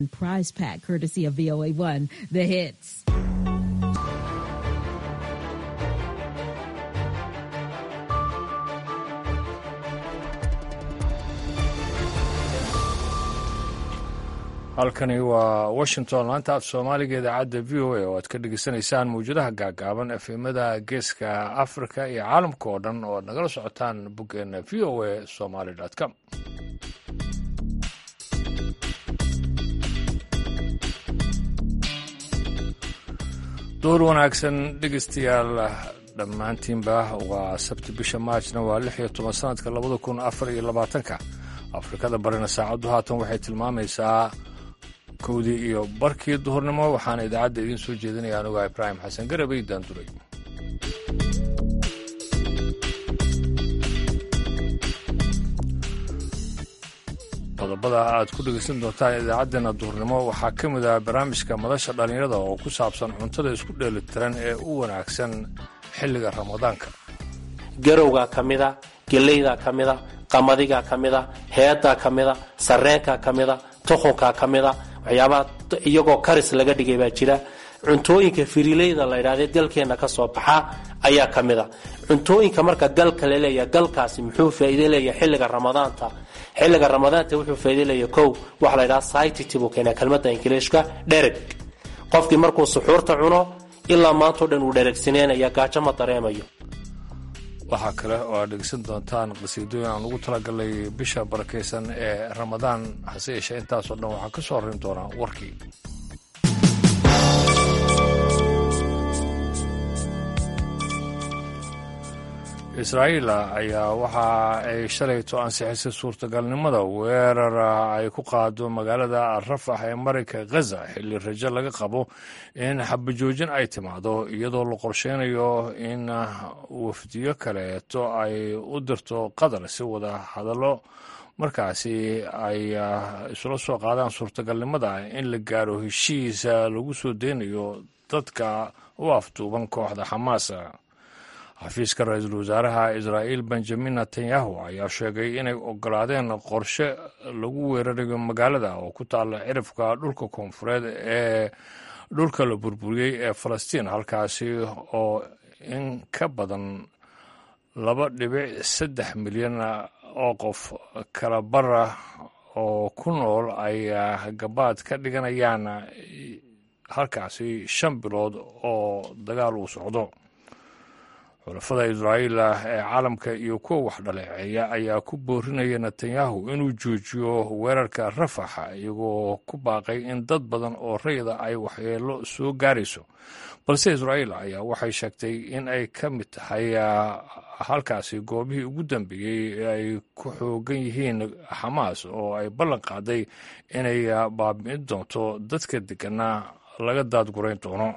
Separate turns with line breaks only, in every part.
Prize pack courtesy of VOA1, The Hits.
halkani waa washington laanta af soomaaliga idaacadda v o a oo aad ka dhegeysanaysaan mawjadaha gaagaaban efemada geeska africa iyo caalamka oo dhan oo aad nagala socotaan boggeena v o a somaly com door wanaagsan dhegeystayaal dhammaantiinba waa sabti bisha maajna waa lix iyo toban sanadka labada kun afar iyo labaatanka afrikada barina saacaddu haatan waxay tilmaamaysaa kowdii iyo barkii duhurnimo waxaana idaacadda idiin soo jeedinaya anugaa ibraahim xasan garabay daanduray qodobada aad ku dhegeysan doontaan idaacaddeenna duhurnimo waxaa ka mid ah barnaamijka madasha dhallinyarada oo ku saabsan cuntada isku dheelitiran ee u wanaagsan xilliga ramadaanka
garowgaa ka mida geleydaa ka mida qamadigaa ka mida heedaa ka mida sarreenkaa ka mida tukhunkaa ka mida waxyaabaha iyagoo karis laga dhigay baa jira cuntooyinka firileyda la ydhahde galkeenna ka soo baxa ayaa ka mida cuntooyinka marka galka laleeya galkaasi muxuu faa'iide leeyahay xilliga ramadaanta xilliga ramadaanta wuxuu faa'iide leeyahay kow waxa la ydhaha citity buu keenaa kelmadda ingiliishka dhereg qofkii markuu suxuurta cuno ilaa maantao dhan uu dheregsineynaya gaajo ma dareemayo
waxaa kale oo aad dhegeysan doontaan qasiidooyin aan ugu talagalay bisha barakaysan ee ramadaan hase yeeshee intaasoo dhan waxaa ka soo horin doonaa warkii israa'iil ayaa waxa ay shalayto ansixisay suurtagalnimada weerar ay ku qaado magaalada rafax ee marinka khaza xilli rajo laga qabo in xabajoojin ay timaado iyadoo la qorsheynayo in wafdiyo kaleeto ay u dirto qatar si wada hadallo markaasi ay isula soo qaadaan suurtagalnimada in la gaaro heshiisa lagu soo deynayo dadka u afduuban kooxda xamaas xafiiska ra-iisul wasaaraha israa'iil benjamin netanyahu ayaa sheegay inay ogolaadeen qorshe lagu weerarayo magaalada oo ku taalla cirifka dhulka koonfureed ee dhulka la burburiyey ee falastiin halkaasi oo in ka badan laba dhibic saddex milyan oo qof kala bara oo ku nool ay gabaad ka dhiganayaan halkaasi shan bilood oo dagaal uu socdo xulafada israa'iil ee caalamka iyo kuwa wax dhaleeceeya ayaa ku boorinaya netanyahu inuu joojiyo weerarka rafax iyagoo ku baaqay in dad badan oo rayida ay waxyeelo soo gaarayso balse israa'iil ayaa waxay sheegtay in ay ka mid tahay halkaasi goobihii ugu dambeeyey ee ay ku xoogan yihiin xamaas oo ay ballan qaaday inay baabi'in doonto dadka deggana laga daadgurayn doono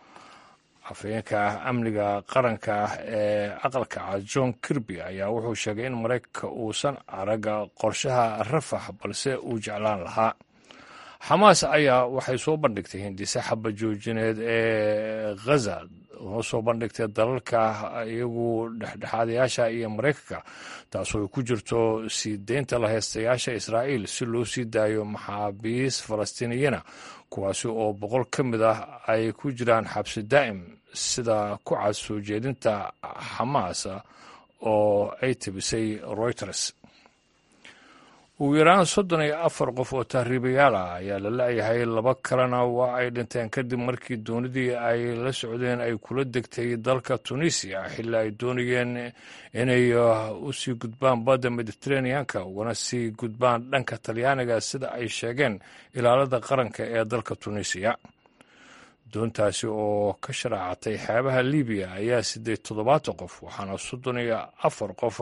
afhayeenka amniga qaranka ee aqalka cad john kirby ayaa wuxuu sheegay in maraykanka uusan arag qorshaha rafax balse uu jeclaan lahaa xamaas ayaa waxay soo bandhigtay hindise xabajoojineed ee khaza oo soo bandhigtay dalalka iyagu dhexdhexaadayaasha iyo maraykanka taasoo ay ku jirto sii deynta la haystayaasha israa'iil si loo sii daayo maxaabiis falastiiniyana kuwaasi oo boqol ka mid ah ay ku jiraan xabsi daa'im sida ku cad soo jeedinta xamaas oo ay tebisay reuters ugu yaraan soddon iyo afar qof oo tahriibayaal ah ayaa la la-yahay laba kalena waa ay dhinteen kadib markii doonidii ay la socdeen ay kula degtay dalka tunisiya xilli ay doonayeen inay u sii gudbaan badda mediteraneanka ugana sii gudbaan dhanka talyaaniga sida ay sheegeen ilaalada qaranka ee dalka tunisiya doontaasi oo ka sharaacatay xeebaha libiya ayaa sideed toddobaatan qof waxaana soddon iyo afar qof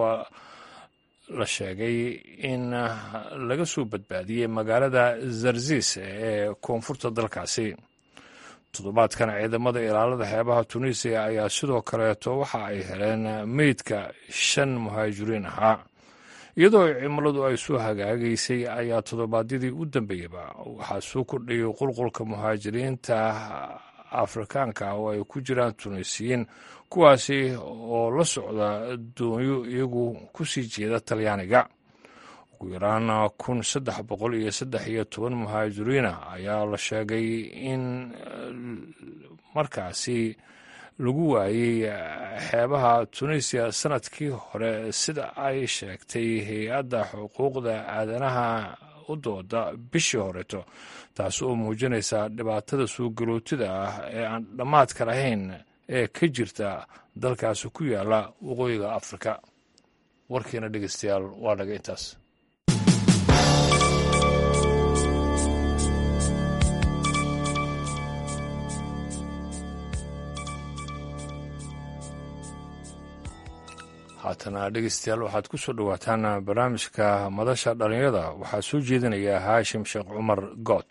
la sheegay in laga soo badbaadiyey magaalada zarzis ee koonfurta dalkaasi toddobaadkan ciidamada ilaalada xeebaha tunisiya ayaa sidoo kaleeto waxa ay heleen meydka shan muhaajiriin ahaa iyadoo cimiladu ay soo hagaagaysay ayaa toddobaadyadii u dambeeyaba waxaa soo kordhayay qulqulka muhaajiriinta afrikaanka oo ay ku jiraan tunisiyiin kuwaasi oo la socda doonyo iyagu ku sii jeeda talyaaniga ugu yaraan kun saddex boqol iyo saddex iyo toban muhaajiriina ayaa la sheegay in markaasi lagu waayey xeebaha tunisiya sanadkii hore sida ay sheegtay hay-adda xuquuqda aadanaha u dooda bishii horeeto taas oo muujinaysa dhibaatada suugarootida ah ee aan dhammaadka lahayn ee ka jirta dalkaasi ku yaala waqooyiga afrika warkiina dhegeystayaal waa dhaga intaas haatana dhegeystayaal waxaad ku soo dhowaataan barnaamijka madasha dhallinyarada waxaa soo jeedinaya haashim sheekh cumar good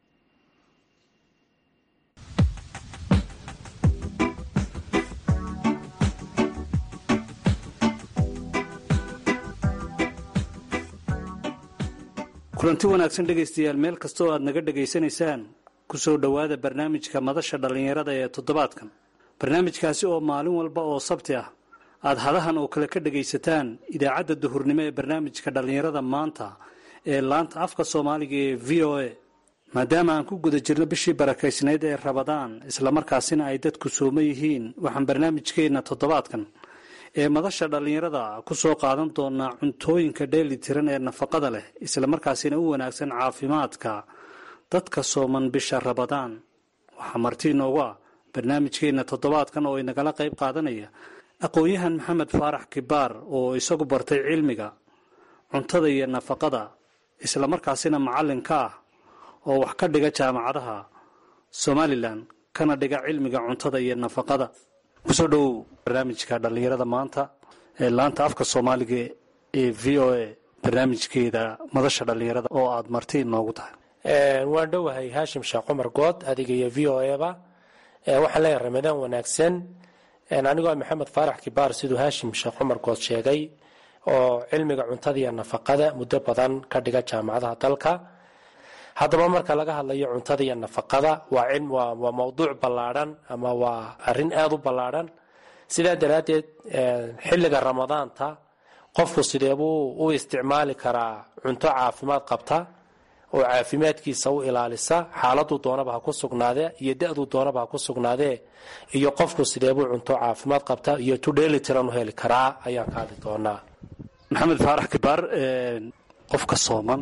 kulanti wanaagsan dhegaystayaal meel kasta oo aad naga dhegaysanaysaan ku soo dhowaada barnaamijka madasha dhallinyarada ee toddobaadkan barnaamijkaasi oo maalin walba oo sabti ah aad hadahan oo kale ka dhegaysataan idaacadda duhurnimo ee barnaamijka dhallinyarada maanta ee laanta afka soomaaliga ee v o a maadaama aan ku guda jirno bishii barakaysnayd ee rabadaan islamarkaasina ay dadku sooma yihiin waxaan barnaamijkeenna toddobaadkan ee madasha dhallinyarada ku soo qaadan doonaa cuntooyinka dheeli tiran ee nafaqada leh islamarkaasina u wanaagsan caafimaadka dadka sooman bisha rabadaan waxaa marti inoogu ah barnaamijkeenna toddobaadkan oo inagala qayb qaadanaya aqoon-yahan maxamed faarax kibaar oo isagu bartay cilmiga cuntada iyo nafaqada islamarkaasina macallin ka ah oo wax ka dhiga jaamacadaha somalilan kana dhiga cilmiga cuntada iyo nafaqada kusoo dhowow barnaamijka dhallinyarada maanta ee laanta afka soomaaliga ee v o a barnaamijkeeda madasha dhallinyarada oo aada marti inoogu tahay
waan dhowahay haashim sheekh cumar good adiga iyo v o eba waxaan leeyahay ramadaan wanaagsan anigoo maxamed faarax kibaar siduu haashim sheekh cumar good sheegay oo cilmiga cuntada iyo nafaqada muddo badan ka dhiga jaamacadaha dalka haddaba marka laga hadlayo cuntada iyo nafaqada waa waa mowduuc ballaadhan ama waa arin aada u ballaadhan sidaa daraaddeed xilliga ramadaanta qofku sideebuu u isticmaali karaa cunto caafimaad qabta oo caafimaadkiisa u ilaalisa xaaladuu doonaba ha ku sugnaadee iyo da-duu doonaba ha ku sugnaadee iyo qofku sideebuu cunto caafimaad qabta iyo tudheeli tiran u heli karaa ayaan ka hadli doonaa
maxamed faarax kibaar qofka sooman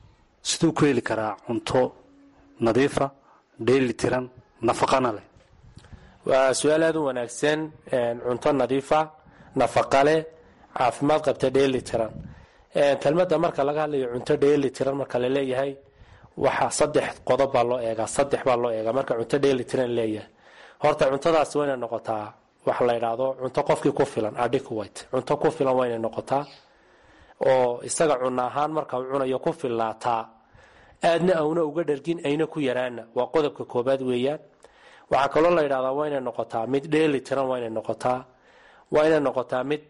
siduu ku heli karaa cunto nadiifa dheeli tiran nafaqana leh
waa su-aal aada u wanaagsan cunto nadiifa nafaqa leh caafimaad qabta dheeli tiran kelmadda marka laga hadlayo cunto dheeli tiran marka la leeyahay waxa saddex qodob baa loo eegaa saddex baa loo eegaa marka cunto dheeli tiran leeyahay horta cuntadaasi waa inay noqotaa waxa la yidhaahdo cunto qofkii ku filan adequate cunto ku filan waa inay noqotaa oo isaga cunno ahaan marka uu cunayo ku fillaataa aadna auna uga dhargin ayna ku yaraana waa qodobka koobaad weeyaan waxaa kaloo la yidhahdaa waa inay noqotaa mid dheeli tiran waa inay noqotaa waa inay noqotaa mid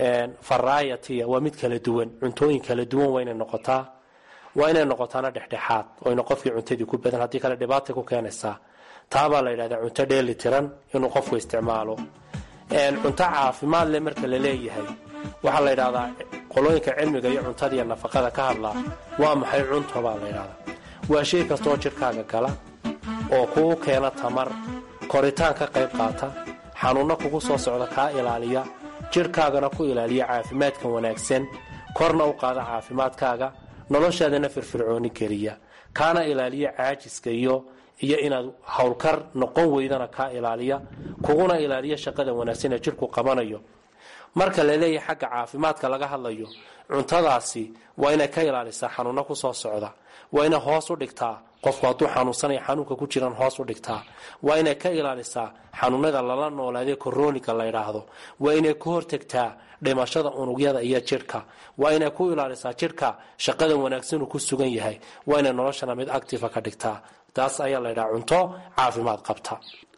variety waa mid kala duwan cuntooyin kala duwan waa inay noqotaa waa inay noqotaana dhexdhexaad oyna qofkii cuntadii ku badan haddii kale dhibaatay ku keenaysaa taabaa la yidhahdaa cunto dheeli tiran inuu qofku isticmaalo cunto caafimaad leh marka la leeyahay waxaa la yidhahdaa qolooyinka cilmiga iyo cuntada iyo nafaqada ka hadlaa waa maxay cunto baa la yidhahdaa waa shay kastaoo jidhkaaga gala oo kuu keena tamar koritaan ka qayb qaata xanuunno kugu soo socda kaa ilaaliya jidhkaagana ku ilaaliya caafimaadka wanaagsan korna u qaada caafimaadkaaga noloshaadana firfircooni geliya kaana ilaaliya caajiska iyo iyo inaad howlkar noqon weydana kaa ilaaliya kuguna ilaaliya shaqada wanaagsan ee jidhku qabanayo marka la leeyahay xagga caafimaadka laga hadlayo cuntadaasi waa inay ka ilaalisaa xanuunno kusoo socda waa inay hoos u dhigtaa qofku hadduu xanuunsanaya xanuunka ku jiran hoos u dhigtaa waa inay ka ilaalisaa xanuunada lala noolaadee koroniga la ydhaahdo waa inay ku hortagtaa dhimashada unugyada iyo jidhka waa inay ku ilaalisaa jidhka shaqada wanaagsanuu ku sugan yahay waa inay noloshana mid actifa ka dhigtaa taas ayaa la ydhaha cunto caafimaad qabta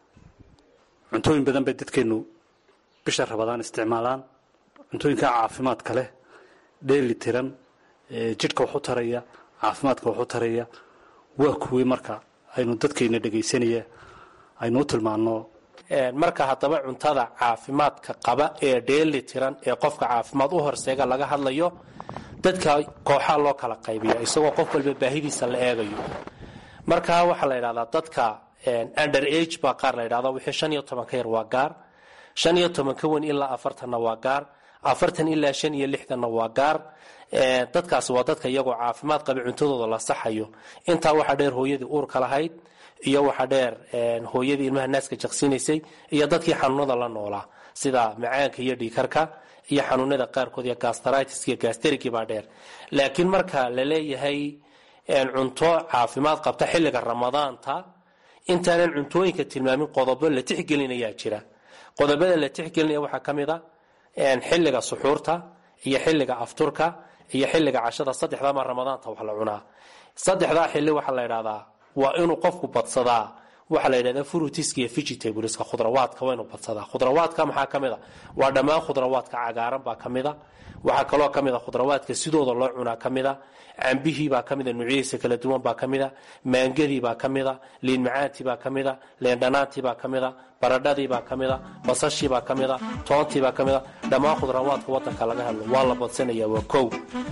cuntooyin badan bay dadkeenu bisha rabadaan isticmaalaan cuntooyinka caafimaadka leh dheeli tiran jidhka waxu taraya caafimaadka waxu taraya waa kuwii marka aynu dadkayna dhegaysanaya aynu u tilmaano
marka haddaba cuntada caafimaadka qaba ee dheeli tiran ee qofka caafimaad u horseega laga hadlayo dadka kooxaa loo kala qaybiya isagoo qof walba baahidiisa la eegayo marka waxaa la yidhahdaa dadka under age baa qaar la yidhahda wixii shan iyo toban ka yar waa gaar shan iyo toban ka weyn ilaa afartanna waa gaar afartan ilaa shan iyo lixdanna waa gaar dadkaasi waa dadka iyagoo caafimaad qaba cuntadooda la saxayo intaa waxaa dheer hooyadii uurka lahayd iyo waxaa dheer hooyadii ilmaha naaska jaqsinaysay iyo dadkii xanuunada la noolaa sida macaanka iyo dhiikarka iyo xanuunada qaarkood iyo gastritis iyo gasterigi baa dheer laakiin marka la leeyahay cunto caafimaad qabta xilliga ramadaanta intaanan cuntooyinka tilmaamin qodobo la tixgelinayaa jira qodobada la tixgelinaya waxaa ka mid a xilliga suxuurta iyo xilliga afturka iyo xilliga cashada saddexdama ramadaanta wax la cunaa saddexdaa xilli waxaa la ydhahdaa waa inuu qofku badsadaa waxaa la yidhahdaa frutiska iyo vegetableska khudrawaadka waa inuu badsadaa khudrawaadka maxaa ka mid a waa dhammaan khudrawaadka cagaaran baa ka mid a waxaa kaloo ka mid a khudrawaadka sidooda loo cunaa ka mid a cambihii baa ka mida nuucyadiisa kala duwan baa ka mida maangadii baa ka mida liin macaantii baa ka mida leendhanaantii baa ka mida baradhadii baa ka mida basashii baa ka mida toontii baa ka mida dhammaan khudrawaadka wadanka laga hadlo waa la badsanaya waa kow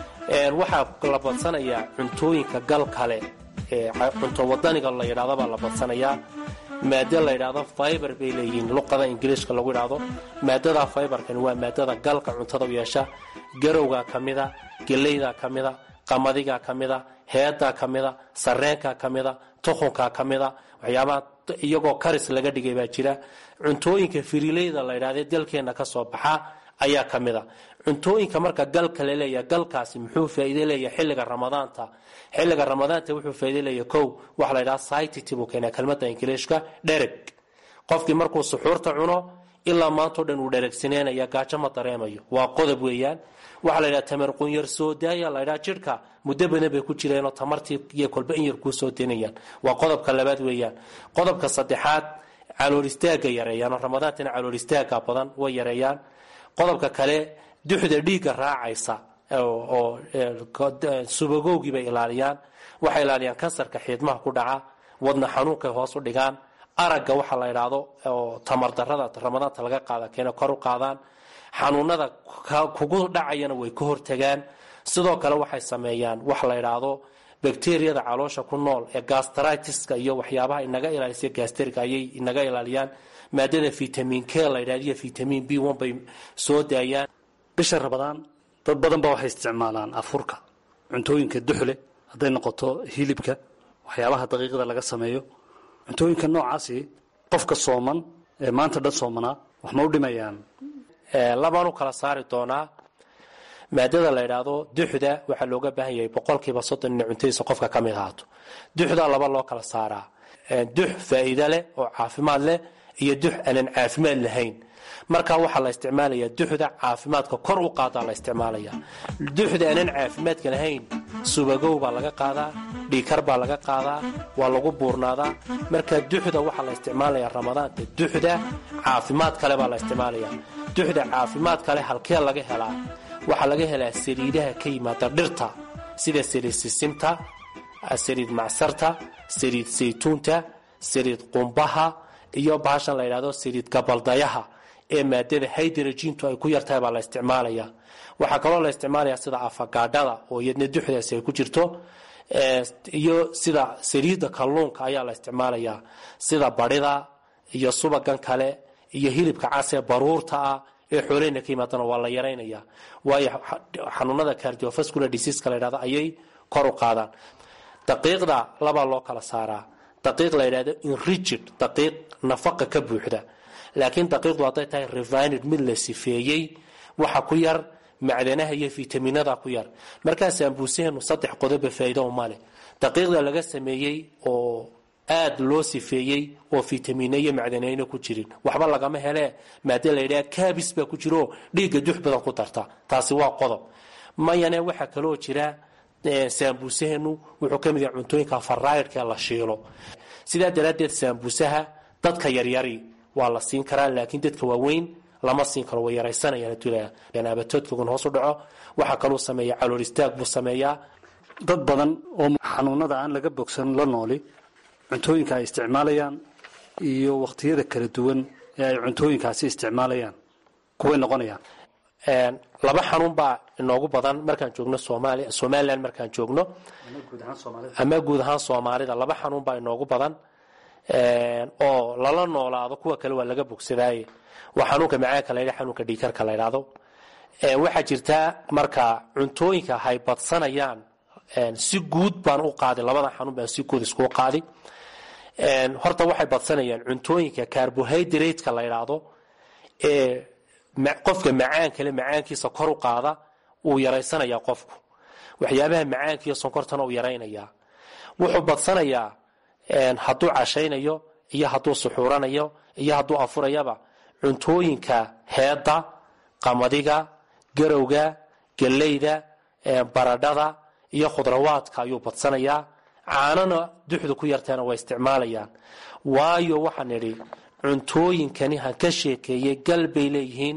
waxaa la badsanayaa cuntooyinka gal kale cunto wadaniga la yidhahdo baa la badsanayaa maado la yidhaahdo fiber bay leeyihiin luqada ingiliishka lagu yidhaahdo maadada fiberkani waa maadada galka cuntada u yeesha garowgaa ka mida geleydaa ka mida qamadigaa ka mida heedaa ka mida sareenkaa ka mida tukhunkaa ka mida waxyaabaha iyagoo karis laga dhigay baa jira cuntooyinka firileyda la yidhahde dalkeenna ka soo baxa ayaa ka mida cuntooyinka marka galka la leeyahay galkaasi muxuu faa'iide leeyahay xilliga ramadaanta xilliga ramadaanta wuxuu faa'iide leeyahay kow waxa la yidhaha sitity buu keenaa kelmadda ingiliishka dhereg qofkii markuu suxuurta cuno ilaa maantao dhan uu dheregsineynaya gaajo ma dareemayo waa qodob weeyaan waxaa la yidhaha tamar qunyar soo daaya la ydhaha jidhka muddo badan bay ku jireenoo tamartii iyo kolba in yar kuu soo denayaan waa qodobka labaad weeyaan qodobka saddexaad calool istaaga yareeyaan ramadaantana calool istaaga badan way yareeyaan qodobka kale duxda dhiigga raacaysa oo subagowgii bay ilaaliyaan waxay ilaaliyaan kansarka xiidmaha ku dhaca wadna xanuunkay hoos u dhigaan aragga waxa la idhaahdo oo tamardarada ramadaanta laga qaada keena kor u qaadaan xanuunada kugu dhacayana way ka hortagaan sidoo kale waxay sameeyaan wax la idhaahdo bakteriyada caloosha ku nool ee gastritiska iyo waxyaabaha inaga ilaalisa gastriga ayay inaga ilaaliyaan maadada vitamin k la yidhahdo iyo vitamin b one bay soo daayaan
bisha rabadaan dad badan baa waxay isticmaalaan afurka cuntooyinka duxle hadday noqoto hilibka waxyaabaha daqiiqda laga sameeyo cuntooyinka noocaasi qofka sooman ee maanta dhan soomanaa wax ma u dhimayaan
labaan u kala saari doonaa maadada la yidhaahdo duxda waxaa looga baahan yahay boqolkiiba soddon ina cuntadiisa qofka ka mid ahaato duxdaa laba loo kala saaraa dux faa'iide leh oo caafimaad leh iyo dux aanan caafimaad lahayn marka waxaa la isticmaalaya duxda caafimaadka kor u qaadaa la isticmaalaya duxda aanan caafimaadka lahayn subagow baa laga qaadaa dhiikar baa laga qaadaa waa lagu buurnaadaa marka duxda waxaa la isticmaalaya ramadaanta duxda caafimaad kale baa la isticmaalaya duxda caafimaad kale halkee laga helaa waxaa laga helaa saliidaha ka yimaada dhirta sida saliid sisimta saliid macsarta saliid saytuunta saliid qumbaha iyo bahashan la yidhahdo saliid gabaldayaha ee maadada hydrogentu ay ku yartahay baa la isticmaalaya waxaa kaloo la isticmaalaya sida afagaadhada oo iyadna duxdaasi ay ku jirto iyo sida saliidda kalluunka ayaa la isticmaalaya sida barida iyo subagan kale iyo hilibka casee baruurta ah ee xoolehna ka yimaadana waa la yaraynaya waayo xanuunada cardiovascular diseaska la yidhahdo ayay kor u qaadaan daqiiqda labaa loo kala saaraa daqiiq la yidhahdo inrigid daqiiq nafaqa ka buuxda laakiin daqiiqdu hadday tahay revined mid la sifeeyey waxa ku yar macdanaha iyo fitaminada ku yar markaa saambuusaheenu saddex qodoba faa'iido umale daqiiqda laga sameeyey oo aada loo sifeeyey oo fitamine iyo macdanayna ku jirin waxba lagama hele maada la yidhaha kabis baa ku jiro dhiigga dux badan ku darta taasi waa qodob mayane waxaa kaloo jira saambuusaheenu wuxuu ka mid yahay cuntooyinka faraydhka la shiilo sidaa daraaddeed saambuusaha dadka yaryari waa la siin karaa laakiin dadka waaweyn lama siin karo way yaraysanayaan abatoodkagun hoos u dhaco waxaa kaluu sameeya calool istaag buu sameeyaa
dad badan oo xanuunada aan laga bogsan la nooli cuntooyinka ay isticmaalayaan iyo wakhtiyada kala duwan ee ay cuntooyinkaasi isticmaalayaan kuway noqonayaan
laba xanuun baa inoogu badan markaan joogno somalia somalilan markaan joogno ama guud ahaan soomaalida laba xanuun baa inoogu badan oo lala noolaado kuwa kale waa laga bogsadaaye waa xanuunka macaanka la yidha xanuunka dhiikarka la ydhaahdo waxaa jirtaa marka cuntooyinka hay badsanayaan si guud baan u qaaday labada xanuun baan si guud iskuu qaaday horta waxay badsanayaan cuntooyinka carbohydratka la ydhaahdo ee qofka macaankale macaankiisa kor u qaada uu yaraysanaya qofku waxyaabaha macaanka iyo sonkortana uu yaraynayaa wuxuu badsanayaa hadduu cashaynayo iyo hadduu suxuuranayo iyo hadduu afurayaba cuntooyinka heedda qamadiga garowga geleyda baradhada iyo khudrawaadka ayuu badsanayaa caanana duxdu ku yarteena way isticmaalayaan waayo waxaan idhi cuntooyinkani han ka sheekeeyey gal bay leeyihiin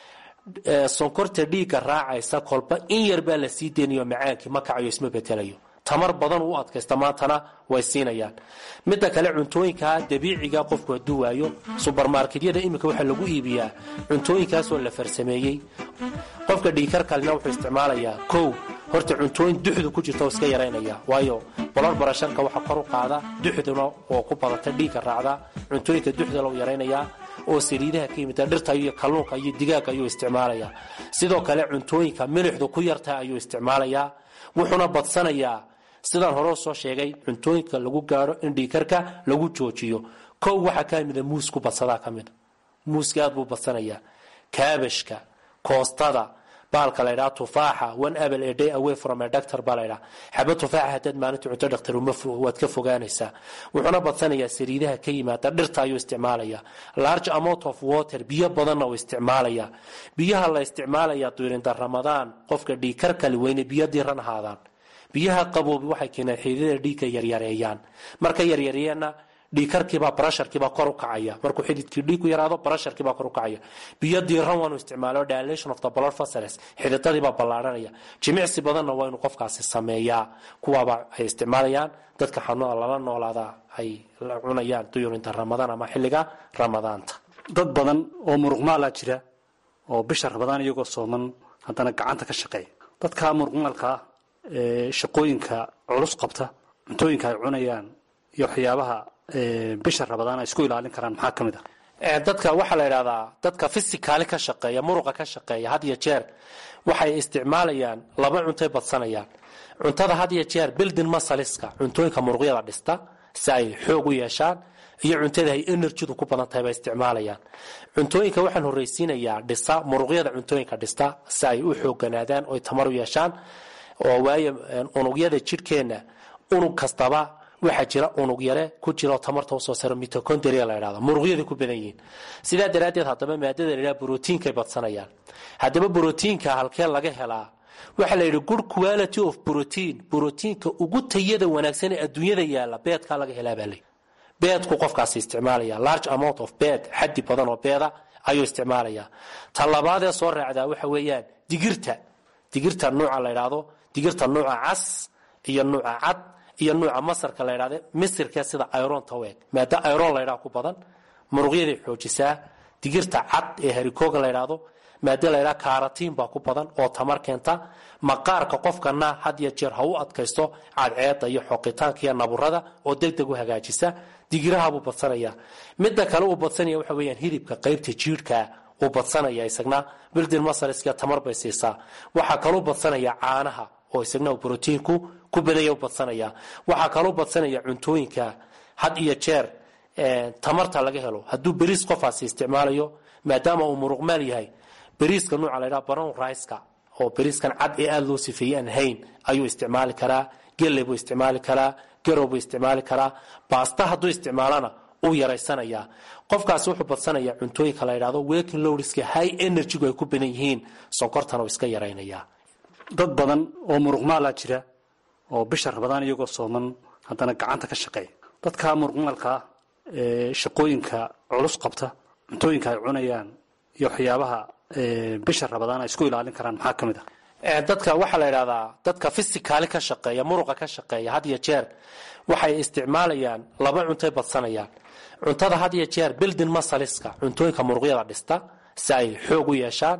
sonkorta dhiigga raacaysa kolba in yar baa la sii deynayo macaankii ma kacayo isma betelayo tamar badan u adkaysta maantana way siinayaan midda kale cuntooyinkaa dabiiciga qofku hadduu waayo subermarketyada iminka waxaa lagu iibiyaa cuntooyinkaasoo la farsameeyey qofka dhiikar kalena wuxuu isticmaalayaa kow horta cuntooyin duxdu ku jirta oo iska yaraynaya waayo bolor barasharka waxa kor u qaada duxduna oo ku badata dhiigga raacda cuntooyinka duxda lou yaraynayaa oo saliidaha ka yimida dhirta iyo kalluunka iyo digaaga ayuu isticmaalayaa sidoo kale cuntooyinka milixdu ku yartaha ayuu isticmaalayaa wuxuuna badsanayaa sidaan hore soo sheegay cuntooyinka lagu gaaro in dhiikarka lagu joojiyo kow waxaa ka mida muusku badsadaa ka mida muuska aad buu badsanayaa kaabashka koostada baalka laydhaa tufaaxa one apple a day away from a doctor baa laydhaa xaba tufaaxa haddaad maalinta cunto dhaktar waad ka fogaanaysaa wuxuuna badsanayaa saliidaha ka yimaada dhirta ayuu isticmaalayaa large amount of water biyo badanna uu isticmaalayaa biyaha la isticmaalayaa duirinda ramadaan qofka dhiikarkali weyne biyo diran ahaadaan biyaha qaboobi waxay keenaan xididada dhiigka yaryareeyaan marka yaryareeyaanna dhiikarkiibaa barasharkiibaa kor u kacaya markuu xididkii dhiigku yaraado barasharkiibaa kor u kacaya biyo diiran waanu isticmaalo dilation of the blood vessels xididadiibaa ballaadhanaya jimicsi badanna waa inuu qofkaasi sameeyaa kuwaaba ay isticmaalayaan dadka xanuunada lala noolaada ay cunayaan duyurinta ramadaan ama xilliga ramadaanta
dad badan oo muruqmaalaa jira oo bisha ramadaan iyagoo sooman haddana gacanta ka shaqeeya dadka muruqmaalkaa ee shaqooyinka culus qabta cuntooyinka ay cunayaan iyo waxyaabaha bisha rabadaan ay isku ilaalin karaan maxaa ka mid ah
dadka waxaa la idhahdaa dadka fisikaali ka shaqeeya muruqa ka shaqeeya had iyo jeer waxay isticmaalayaan laba cuntay badsanayaan cuntada had iyo jeer bildin masaliska cuntooyinka muruqyada dhista si ay xoog u yeeshaan iyo cuntada ay enerjidu ku badan tahay bay isticmaalayaan cuntooyinka waxaan horreysiinayaa dhisa muruqyada cuntooyinka dhista si ay u xoogganaadaan oy tamar u yeeshaan oo waayo unugyada jidhkeenna unug kastaba waxaa jira unug yare ku jira oo tamarta usoo saro mitocondria la ydhahdo muruqyaday ku badan yihiin sidaa daraaddeed haddaba maadada la ydhaha brotiinkay badsanayaan haddaba brotiinka halkee laga helaa waxaa la yidhi good quality of protein brotiinka ugu tayada wanaagsan ee adduunyada yaalla beedkaa laga helaa baa leyi beedku qofkaasi isticmaalaya large amount of bed xaddi badan oo beeda ayuu isticmaalayaa ta labaadee soo raacdaa waxa weeyaan digirta digirta nuuca la ydhaahdo digirta nuuca cas iyo nuuca cad iyo nuuca masarka la ydhahde misirka sida ironta u eg maada iron laydhaha ku badan muruqyaday xoojisaa digirta cad ee harikooga la ydhaahdo maada laydhaha karatiin baa ku badan oo tamar keenta maqaarka qofkana had iyo jeer ha u adkaysto cadceeda iyo xoqitaanka iyo naburada oo deg deg u hagaajisa digirahabuu badsanaya midda kale uu badsanaya waxa weyaan hilibka qaybta jiirhka uu badsanaya isagna bildin masariska tamar bay siisaa waxaa kaluu badsanaya caanaha oo isagna brotiinku ku badanya badsanaya waxaa kaluu badsanaya cuntooyinka had iyo jeer tamarta laga helo hadduu beriis qofaasi isticmaalayo maadaama uu muruqmaal yahay beriiska nuuca la ydhaha brown riceka oo beriiskan cad ee aada loo sifeeyey aan hayn ayuu isticmaali karaa gelle buu isticmaali karaa garow buu isticmaali karaa baasta hadduu isticmaalana uu yaraysanayaa qofkaasi wuxuu badsanayaa cuntooyinka la ydhahdo working lowriska high energygu ay ku badan yihiin sonkortana uu iska yaraynayaa
dad badan oo muruqmaalaa jira oo bisha rabadaan iyagoo sooman haddana gacanta ka shaqeeya dadka muruqmaalkaa ee shaqooyinka culus qabta cuntooyinka ay cunayaan iyo waxyaabaha bisha rabadaan ay isku ilaalin karaan maxaa ka mid ah
dadka waxaa la ydhahdaa dadka fisikaali ka shaqeeya muruqa ka shaqeeya had iyo jeer waxay isticmaalayaan laba cuntay badsanayaan cuntada had iyo jeer bildin masaliska cuntooyinka muruqyada dhista si ay xoog u yeeshaan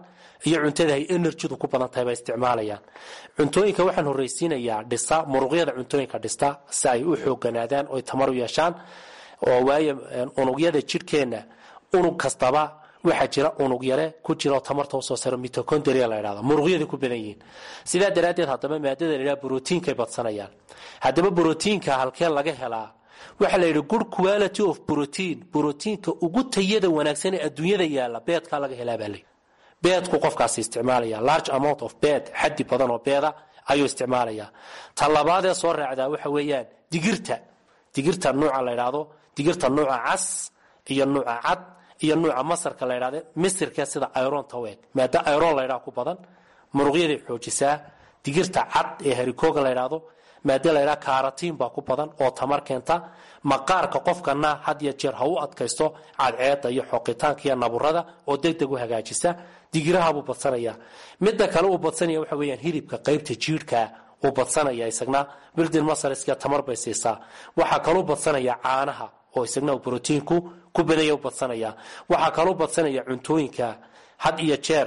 iyo cuntada ay enerjidu ku badan tahay bay isticmaalayaan cuntooyinka waxaan horreysiinayaa dhisa muruqyada cuntooyinka dhista si ay u xooganaadaan oy tamar u yeeshaan oo waayo unugyada jidhkeenna unug kastaba waxaa jira unug yare ku jira oo tamarta usoo saro mitocondria la ydhahda muruqyada ku badan yihiin sidaa daraaddeed haddaba maadada la ydhaha brotiinkay badsanayaan haddaba brotiinka halkee laga helaa waxaa la yidhi good quality of protein brotiinka ugu tayada wanaagsan ee adduunyada yaalla beedkaa laga helaa baa lay beedku qofkaasi isticmaalaya large amount of bed xaddi badan oo beeda ayuu isticmaalayaa ta labaadee soo raacdaa waxa weeyaan digirta digirta nuuca la ydhaahdo digirta nuuca cas iyo nuuca cad iyo nuuca masarka la ydhahde misirka sida ironta weeg maada iron la ydhaha ku badan muruqyaday xoojisaa digirta cad ee harikooga la ydhaahdo maada la ydhaha karatiin baa ku badan oo tamar keenta maqaarka qofkana had iyo jeer ha u adkaysto cadceeda iyo xoqitaanka iyo naburada oo deg deg u hagaajisa digirahabuu badsanaya midda kale uu badsanaya waxa weyaan hilibka qaybta jiirhka uu badsanaya isagna bildin masariska tamar bay siisaa waxaa kaluu badsanaya caanaha oo isagna brotiinku ku badanya u badsanaya waxaa kaluu badsanaya cuntooyinka had iyo jeer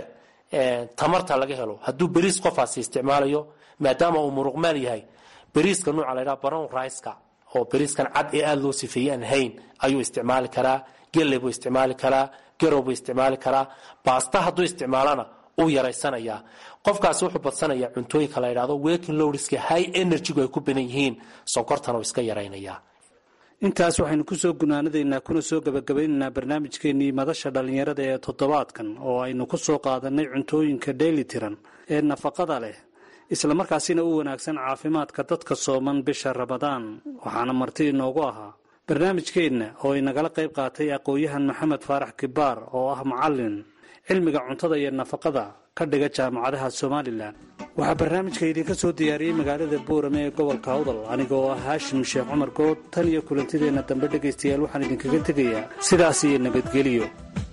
tamarta laga helo hadduu beriis qofaasi isticmaalayo maadaama uu muruqmaal yahay beriiska nuuca la ydhaha baron riceka oo beriiskan cad ee aada loo sifeeyey aan hayn ayuu isticmaali karaa gelle buu isticmaali karaa garow buu isticmaali karaa baasta hadduu isticmaalana uu yaraysanayaa qofkaasi wuxuu badsanayaa cuntooyinka la ydhahdo working lowriska high energygu ay ku badan yihiin sonkortana uu iska yaraynayaa
intaas waxaynu kusoo gunaanadaynaa kuna soo gabagabaynaynaa barnaamijkeennii madasha dhallinyarada ee toddobaadkan oo aynu ku soo qaadanay cuntooyinka dheeli tiran ee nafaqada leh islamarkaasina u wanaagsan caafimaadka dadka sooman bisha ramadaan waxaana marti inoogu ahaa barnaamijkeenna oo inagala qayb qaatay aqoon-yahan maxamed faarax kibaar oo ah macallin cilmiga cuntada iyo nafaqada ka dhiga jaamacadaha somalilan waxaa barnaamijka idinka soo diyaariyey magaalada boorame ee gobolka awdal aniga oo ah haashim sheekh cumar good tan iyo kulantideenna dambe dhegaystayaal waxaan idinkaga tegayaa sidaas iyo nabadgeliyo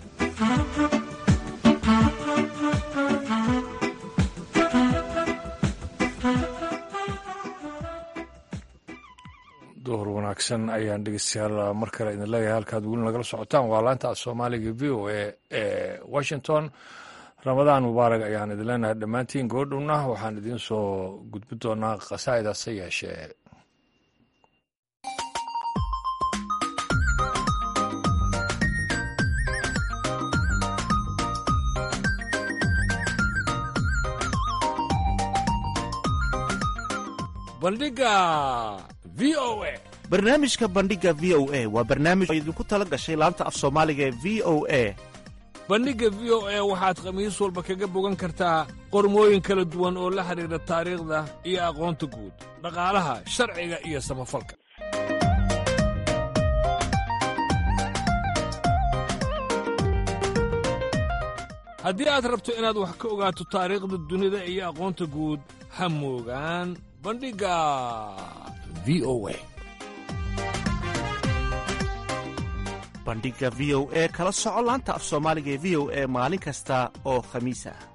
duhur wanaagsan ayaan dhegeystayaal mar kale idin leeyahay halkaad weli nagala socotaan waa laanta soomaaliga v o a ee washington ramadaan mubaarag ayaan idin leenahay dhammaantiin goodhowna waxaan idiin soo gudbi doonaa khasaa'idase yeeshee bandhiga v o a
barnaamijka bandhiga v o a waa barnaamij oo idinku tala gashay laanta af soomaaliga ee v o a
bandhigga v o a waxaad khamiis walba kaga bogan kartaa qormooyin kala duwan oo la xidhiidha taariikhda iyo aqoonta guud dhaqaalaha sharciga iyo samafalka haddii aad rabto inaad wax ka ogaato taariikhda dunida iyo aqoonta guud ha moogaan bandhigga v o a
bandhiga v o e kala soco laanta af soomaaliga ee v o e maalin kasta oo khamiis ah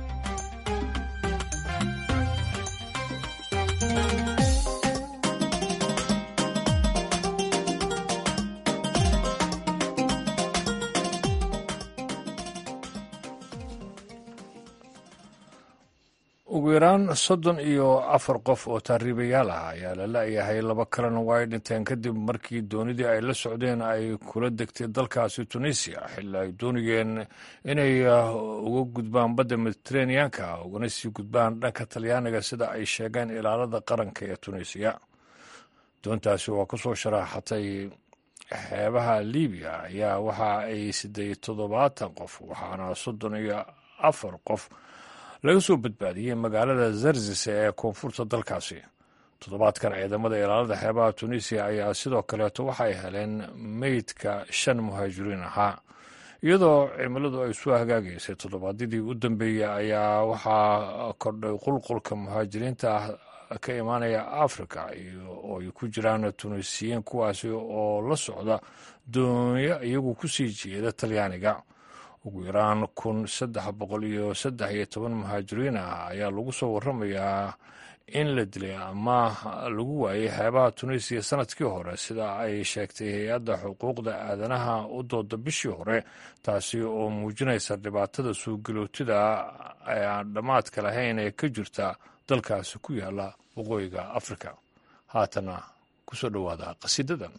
ugu yaraan soddon iyo afar qof oo taariibayaal ah ayaa la la'yahay laba kalena waa ay dhinteen kadib markii doonidii ay la socdeen ay kula degtay dalkaasi tunisiya xilli ay doonayeen inay uga gudbaan badda mediteraneanka ugana sii gudbaan dhanka talyaaniga sida ay sheegeen ilaalada qaranka ee tunisiya doontaasi oo kasoo sharaaxatay xeebaha libiya ayaa waxa ay siday toddobaatan qof waxaana soddon iyo afar qof laga soo badbaadiyey magaalada zarzis ee koonfurta dalkaasi toddobaadkan ciidamada ilaalada xeebaha tunisiya ayaa sidoo kaleeto waxay heleen meydka shan muhaajiriin ahaa iyadoo cimiladu ay soo hagaagaysay toddobaadyadii u dambeeyey ayaa waxaa kordhay qulqulka muhaajiriinta ka imaanaya africa oo ay ku jiraan tunisiyiin kuwaasi oo la socda doonyo iyagu kusii jeeda talyaaniga ugu yaraan kun saddex boqol iyo saddex iyo toban muhaajiriin ah ayaa lagu soo waramayaa in la dilay ama lagu waayay xeebaha tunisiya sanadkii hore sida ay sheegtay hay-adda xuquuqda aadanaha u dooda bishii hore taasi oo muujinaysa dhibaatada suugilootida ee aan dhammaadka lahayn ee ka jirta dalkaasi ku yaala waqooyiga afrika haatana ku soo dhowaada qasiidadan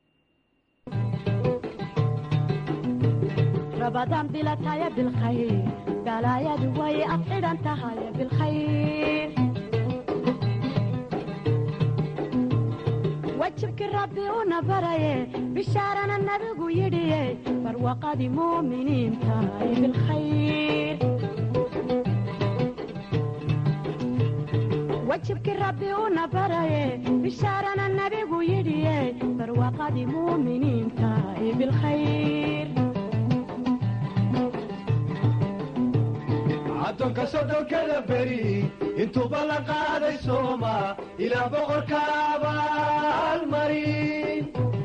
rabadaan bilataya bilkhayr galaayadu way ad xidhan tahay bilkhayr wajibkii rabbi una baraye bishaarana nabigu yidhiye barwaqadii muuminiin tahay bilkhayr wajibkii rabbi una baraye bishaarana nabigu yidhiye barwaqadii muuminiin tahay bilkhayr
addoonka soddonkada beri intuuba la qaaday sooma ilaa boqorka abaalmarin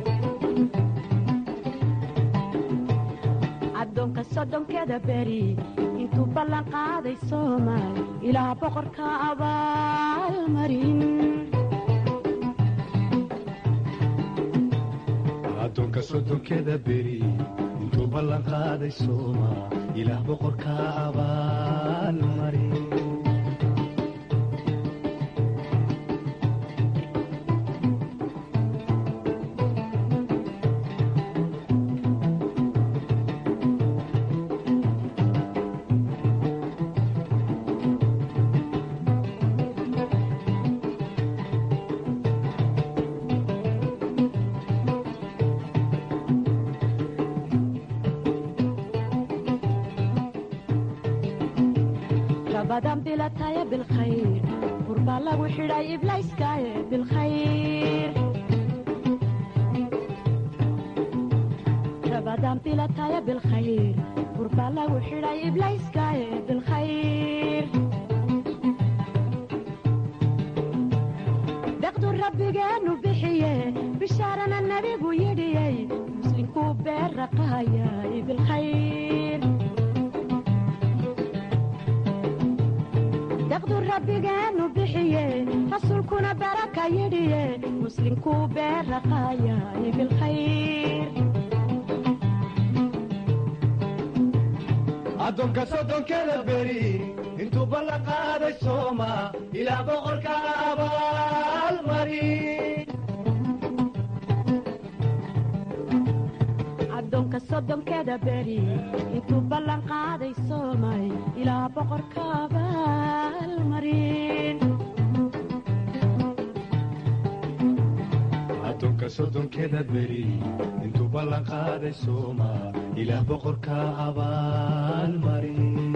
addoonka soddonkeda beri intuu ballan qaaday soomaal ilaa boqorka abaalmarin
addoonka soddonkeda beri intuu ballan qaaday sooma ilaah boqorka abaalmarin
rabadan bilataya bilkhayr burbaa lagu xidhay iblayskaaye bilkhayr rabadan bilataya bilkhayr burbaa lagu xidhay iblayskaaye bilkhayr deqdu rabbigeenu bixiye bishaarana nabigu yidhiyey muslinkuu beerraqaayay bilkhayr daqdu rabbigeenu bixiye rasuulkuna baraka yidhiye muslinkuu beerraqaayay bilkhayr
addoonka soddonkeda beri intuu ballan qaaday sooma ilaa boqorka abaalmarin
addoonka soddonkeda beri intuu ballan qaaday soomay ilaa boqorka abaalmarin
addoonka soddonkeda beri intuu ballan qaaday sooma ilaah boqorka abaalmarin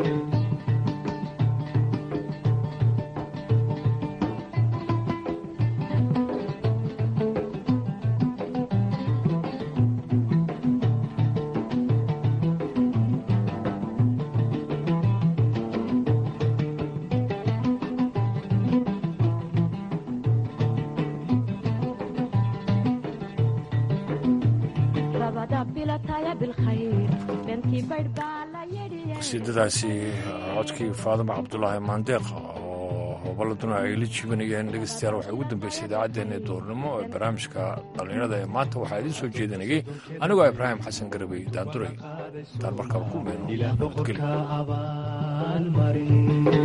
rabada bilataya bilkhayr bentii baydh baa la yidhiye
qasiidadaasi codkii faadima cabdulaahi maandeeq oo hoballaduna ay la jibanayeen dhegeystayaal waxay ugu dambeysay idaacaddeenna duurnimo ee barnaamijka dhallinyarada ee maanta waxaa idiin soo jeedinayay anigoo ibraahim xasan garabey daanduray intaan markaba ku meyno
ilaah
nabadgelyo
boqorka abaalmarin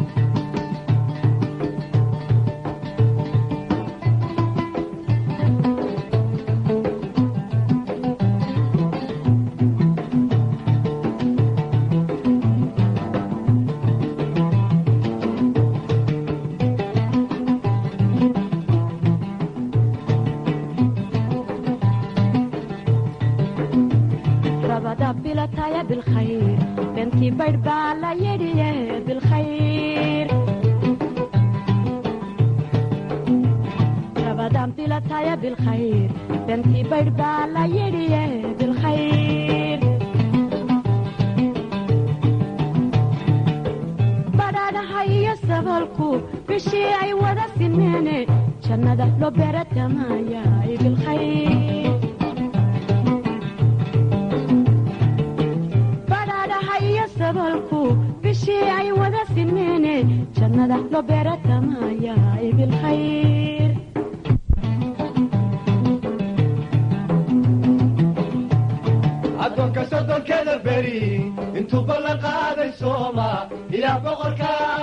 rabada bilataya bilkhayr bentii baydh baa la yidhiye bilkhayr rabadan bilataya bilkhayr bentii baydh baa la yidhiye bilkhayr badhaadhaha iyo sabalku bishii ay wada simeene jannada loo beeratamaayaay bilkhayr badhaadhaha iyo sabalku bishii ay wada simeene jannada loo beeratamaayaay
soddonka soddonkeda beri intuu ballan qaaday sooma ilaah boqorka